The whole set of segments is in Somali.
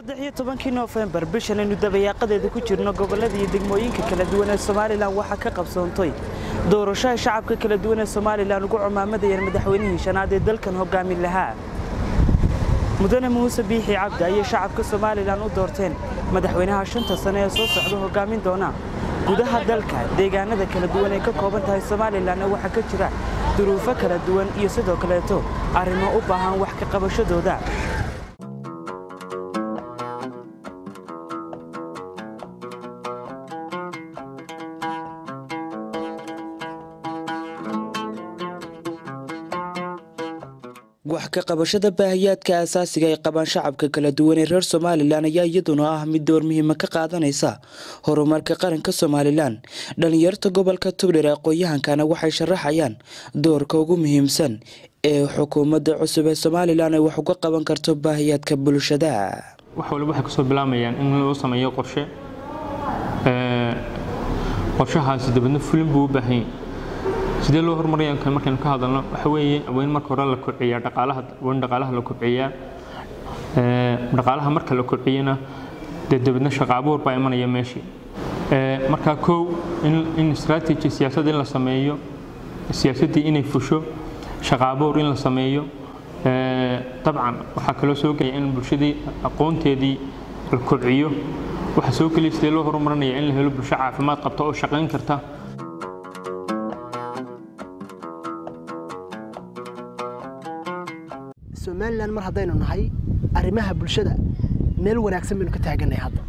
saddex iyo tobankii noofembar bishan aynu dabayaaqadeeda ku jirno gobollada iyo degmooyinka kala duwan ee somalilan waxaa ka qabsoontay doorasho ay shacabka kala duwan ee somalilan ugu cumaamadayeen madaxweynihii shanaad ee dalkan hogaamin lahaa mudane muuse biixi cabdi ayay shacabka somalilan u doorteen madaxweynaha shanta sane ee soo socda hogaamin doona gudaha dalka deegaanada kala duwan ee ka kooban tahay somalilanna waxaa ka jira duruufo kala duwan iyo sidoo kaleeto arrimo u baahan wax ka qabashadooda wax ka qabashada baahiyaadka asaasiga ay qabaan shacabka kala duwan ee reer somalilan ayaa iyaduna ah mid door muhiima ka qaadanaysa horumarka qaranka somalilan dhallinyarta gobolka tugdhir aqoon-yahankana waxay sharaxayaan doorka ugu muhiimsan ee xukuumadda cusub ee somalilan ay wax uga qaban karto baahiyaadka bulshada wax waliba waxay kasoo bilaamayaan in loo sameeyo qorshe qorshahaasi dabadna fulin buu u baahan yahay sidee loo horumaraya markaynu ka hadalno waxa weeye weyn marka hore la kobciyaa dhaqaalaha weyn dhaqaalaha la kobciyaa dhaqaalaha marka la kobciyana dee dabadna shaqo abuur baa imanaya meeshii marka kow in strategy siyaasad in la sameeyo siyaasaddii inay fusho shaqo abuur in la sameeyo dabcan waxaa kaloo soo gelaya in bulshadii aqoonteedii la kobciyo waxaa soo geliya sidee loo horumarinaya in la helo bulsho caafimaad qabta oo shaqayn karta somalilan mar haddaynu nahay arrimaha bulshada meel wanaagsan baynu ka taagannahay hadda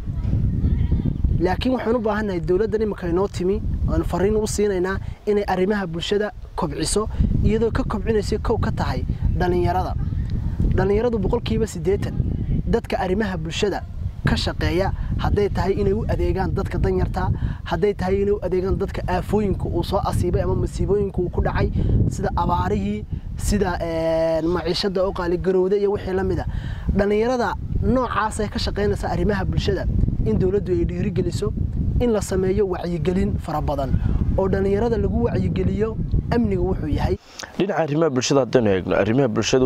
laakiin waxaan u baahannahay dowladdan iminka inoo timi oanu fariin u siinaynaa inay arrimaha bulshada kobciso iyadoo ka kobcinaysa kow ka tahay dhallinyarada dhallinyaradu boqolkiiba siddeetan dadka arrimaha bulshada ka shaqeeya hadday tahay inay u adeegaan dadka danyarta hadday tahay inay u adeegaan dadka aafooyinka uu soo asiibay ama masiibooyinka uu ku dhacay sida abaarihii sida maciishada oo qaaligarowda iyo wixii la mida dhallinyarada noocaasay ka shaqaynaysa arrimaha bulshada in dowladdu ay dhiirigeliso in la sameeyo wacyigelin fara badan oo dhallinyarada lagu wacyigeliyo amniga wuxuu yahay dhinaca arrimaha bulshada haddaynu eegno arrimaha bulshadu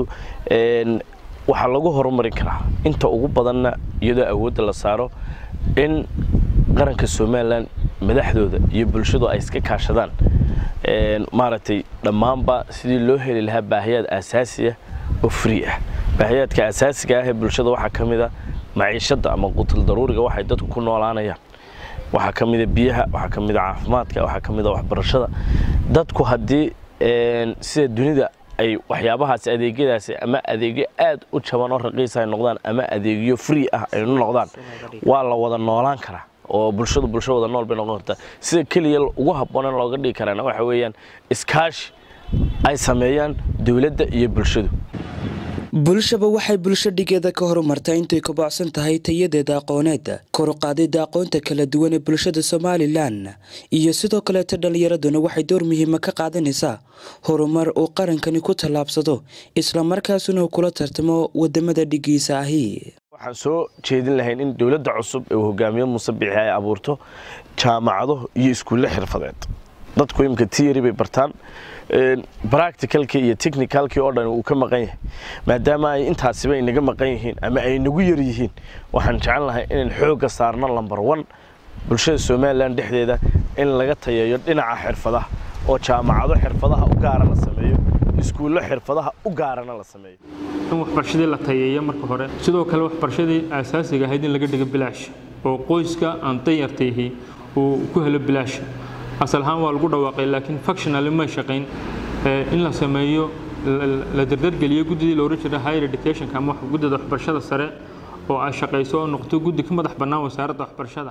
waxaa lagu horumarin karaa inta ugu badanna iyadoo awoodda la saaro in qaranka somalilan madaxdooda iyo bulshadu ay iska kaashadaan maaragtay dhammaanba sidii loo heli lahaa baahiyaad aasaasiya oo free ah baahiyaadka asaasiga ah ee bulshada waxaa ka mid a maciishadda ama qutul daruuriga waxay dadku ku noolaanayaan waxaa ka mida biyaha waxaa ka mida caafimaadka waxaa ka mida waxbarashada dadku haddii sida dunida ay waxyaabahaas adeegyadaasi ama adeegyo aad u jaban oo raqiisa ay noqdaan ama adeegyo free ah aynu noqdaan waa la wada noolaan karaa oo bulshadu bulsho wada nool bay noqon kartaa sida keliya ugu habboon in looga dhigi karaana waxa weeyaan iskaashi ay sameeyaan dowladda iyo bulshadu bulshaba waxay bulsho dhigeeda ka horumartaa intay kobocsan tahay tayadeeda aqooneed koruqaadida aqoonta kala duwan ee bulshada somalilan iyo sidoo kaleeto dhallinyaraduna waxay door muhiima ka qaadanaysaa horumar uu qarankani ku tallaabsado islamarkaasuna uu kula tartamo wadamada dhigiisa ahi waxaan soo jeedin lahayn in dowladda cusub ee hogaamiye muuse biixi ay abuurto jaamacado iyo iskuulle xirfadeed dadku imika tiyari bay bartaan bracticalkii iyo technicalkii oo dhan uu ka maqan yahay maadaama ay intaasiba inaga maqan yihiin ama ay nagu yar yihiin waxaan jecel lahay inaan xoogga saarno lamber one bulshada somalilan dhexdeeda in laga tayeeyo dhinaca xirfadaha oo jaamacado xirfadaha u gaara la sameeyo iskuullo xirfadaha u gaarana la sameeyo in waxbarashadii la tayeeyo marka hore sidoo kale waxbarashadii aasaasiga ahayd in laga dhigo bilaash oo qoyska aan danyartayhi uu ku helo bilaash asal ahaan waa lagu dhawaaqay laakiin functionally may shaqayn in la sameeyo la dardargeliyo guddidii la oran jiray higher educationka ama guddida waxbarashada sare oo ay shaqayso oo noqoto guddi ka madax bannaan wasaaradda waxbarashada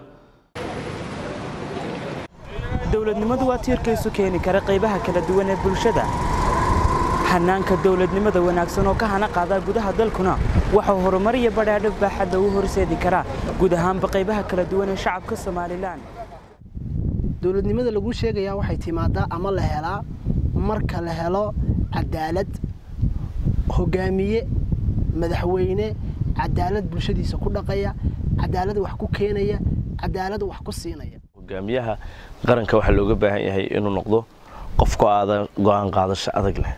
dowladnimadu waa tiirkaysu keeni kara qaybaha kala duwan ee bulshada hanaanka dowladnimada wanaagsan oo ka hana qaadaa gudaha dalkuna waxau horumar iyo badhaadho baaxadda u horseedi karaa guud ahaanba qaybaha kala duwan ee shacabka somalilan dowladnimada laguu sheegayaa waxay timaadaa ama la helaa marka la helo cadaalad hogaamiye madaxweyne cadaalad bulshadiisa ku dhaqaya cadaalad wax ku keenaya cadaalad wax ku siinaya hogaamiyaha qaranka waxaa looga baahan yahay inuu noqdo qof go-aan qaadasho adag leh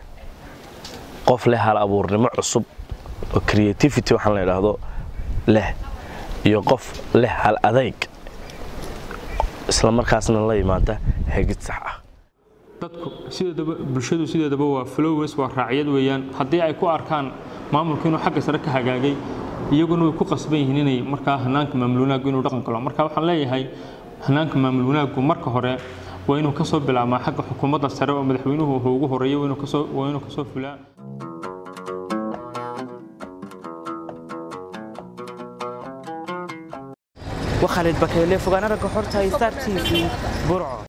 qof leh hal abuurnimo cusub oo creativity waxaan la idhaahdo leh iyo qof leh hal adayg isla markaasna la yimaada hagid sax ah dadku sideedaba bulshadu sideedaba waa flowers waa raacyad weeyaan haddii ay ku arkaan maamulku inuu xagga sare ka hagaagay iyaguna way ku qasban yihiin inay markaa hanaanka maamul wanaaggu inuu dhaqan galo marka waxaan leeyahay hanaanka maamul wanaaggu marka hore waa inuu kasoo bilaabmaa xagga xukuumadda sare oo madaxweynuhu ugu horeeyo waa inuu kasoo fulaa وخالد بكيلي فوقانا رقا حورتا ستار تي في برعو